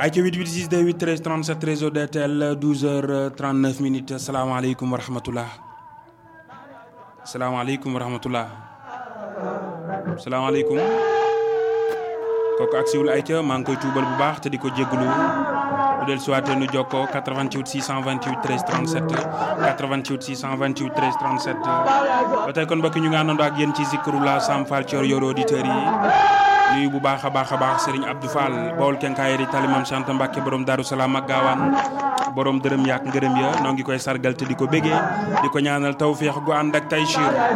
ay ca 88 628 13 37 réseau DTL 12h39 minutes salaamaaleykum wa rahmatulah salaamaaleykum wa rahmatulah salaamaaleykum kooku ak siwul ay ca maa ngi koy tuubal bu baax te di ko jégalu bu del suwaatee nu jokkoo 88 628 13 37 88 628 13 37 ba tey kon mbokk ñu ngi àndandoo ak yéen ci Zikrullah Sam Fall Thior yor auditeurs yi nuyu bu baax a baax a baax Serigne Abdou Fall Bawol kenkaayeri talimam sant Mbàkke borom Daaru Salaam ak gaawaan borom dërëm yaak ngërëm ya noo ngi koy sargal te di ko bégee di ko ñaanal tawféex gu ànd ak taysiir